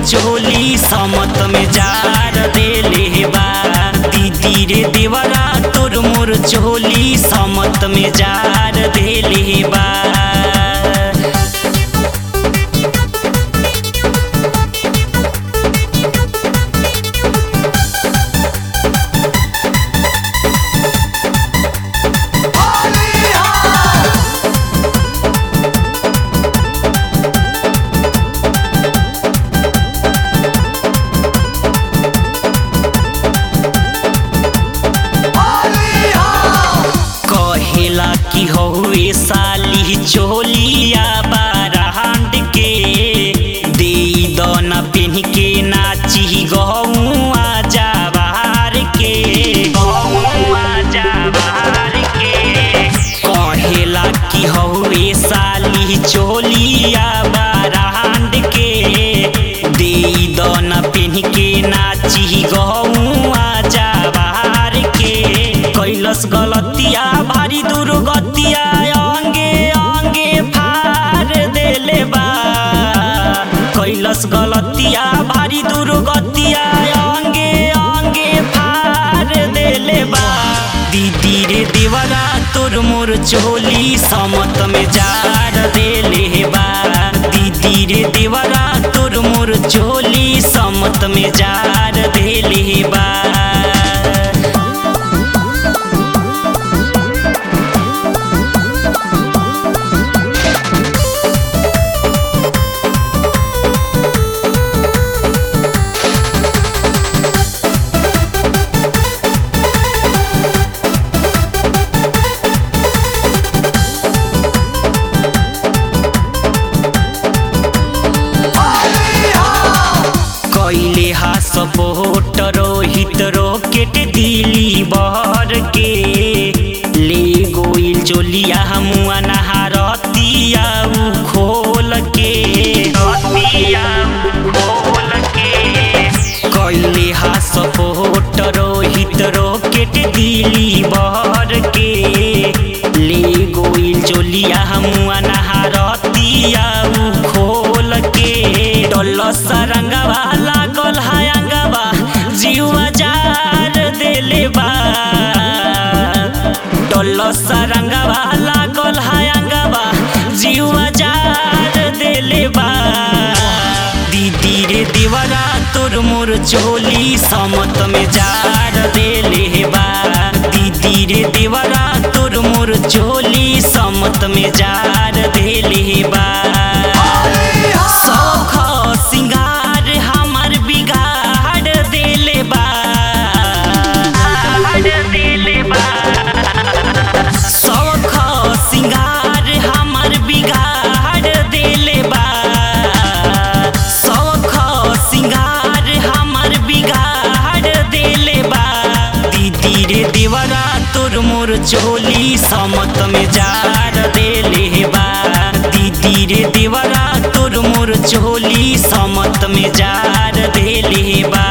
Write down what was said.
चोली समत में जार देले बा दीदी रे देवरा तोर मोर चोली समत में जार देले बा कहेला कि हौवे साली चोलिया बारांड के दे दना पेन के नाची गहुआ जाबार के गहुआ जाबार के कहेला कि हौवे साली चोलिया बारांड के दे दना पेन के नाची गहुआ जाबार के कैलस गलतिया भारी दुर्गतिया अंगे अंगे फार देले बा कैलस गलतिया भारी दुर्गतिया अंगे अंगे फार देले बा दीदी रे देवरा तोर मोर चोली समत में जार देले बा दीदी रे देवरा तोर मोर चोली समत में जार देले बा कैले हा सपोर्ट रोहित रोकेट दिली बहर के ले गोइल चोलिया हमुआ नहारतिया उ खोल के रतिया उ खोल के कैले हा सपोर्ट रोहित रोकेट दिली बहर के ले गोइल चोलिया हमुआ नहारतिया उ खोल के डल सरंगवा लागल हायंगवा जीवा जार देले बा डल सरंगवा लागल हायंगवा जीवा जार देले बा दीदी रे देवरा तोर मोर चोली समत में जार देले बा दीदी रे देवरा तोर मोर चोली समत में जार देले बा सौख सिंगार हमर बिगाड़ देले बा देले बा सौख सिंगार हमर बिगाड़ देले बा सौख सिंगार हमर बिगाड़ देले बा दीदी रे देवरा तोर मोर चोली समत में जार देले बा दीदी रे देवरा तोर मोर चोली समत में जार देले बा